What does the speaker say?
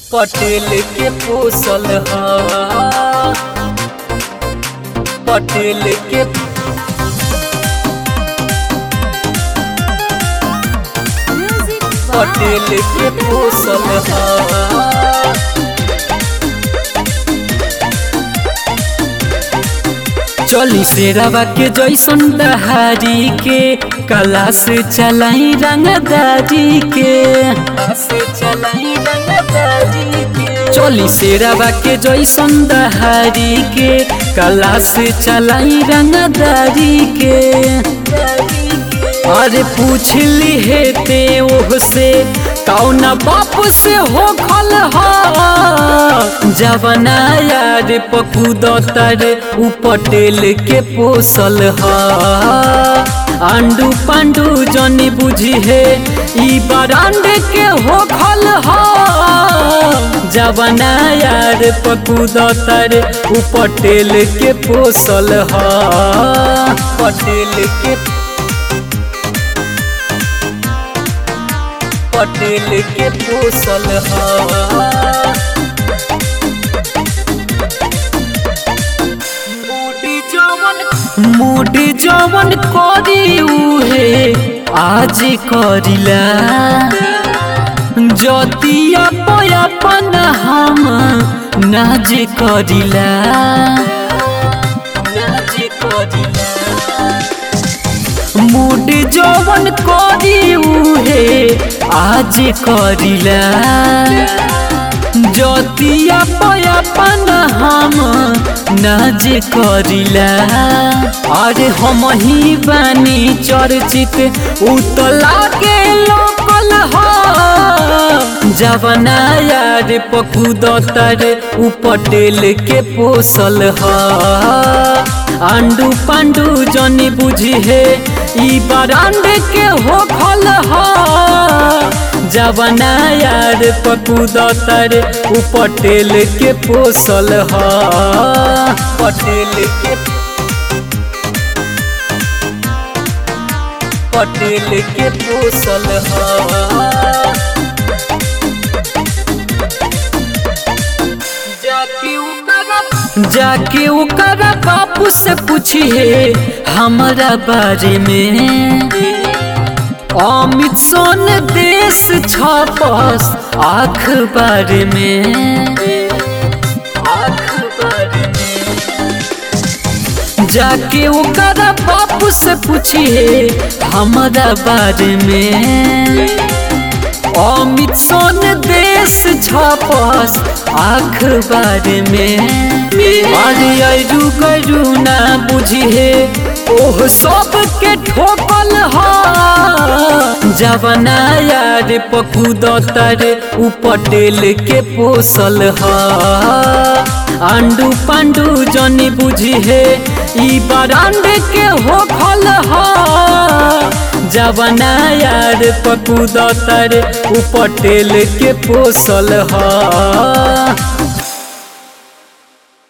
पटेल के पोसल ह पटेल के पटेल के पोसल ह चली शेरावा के जैसन दहारी के कला से चलाई रंगदारी के से चलाई रंगदारी के चली शेरावा के जैसन दहारी के कला से चलाई रंगदारी के अरे पूछ ली है ते ओह से कौन बाप से हो खल जवना यार पकुद तर उ पटेल के पोसल ह आंडू पांडू जनी बुझी है ई बरांड के हो खल जवना यार पकुद तर उ पटेल के पोसल ह पटेल के पटेल के पोसल ह मूडी जवन करी उहे आज करिला जतिया पयापन हम नाज करिला नाज करिला मूड जवन करी उहे आज करिला जतिया पयापन हम नाज करिला अरे हम ही बानी चर्चित उतला के लोकल ह जवना यार पकुद तर उ पटेल के पोसल ह आंडू पांडू जनी बुझी है ई बरांड के हो खल जवना यार पकुद तर उ पटेल के पोसल ह पटेल के पटेल के पोसल ह जाके ओकरा बापू से पूछिए हमारा बारे में अमित सोन देश छपस अखबार में अखबार में जाके ओकरा बापू से पूछिए हमारा बारे में अमित सोन देश छपस अखबार में अरे अरू गरू ना बुझिए ओह सब के ठोकल ह जवना यार पकुद तर उ पटेल के पोसल ह आंडू पांडू जनी बुझी है ई बरांड के हो खल जवना यार पकुद तर उ पटेल के पोसल ह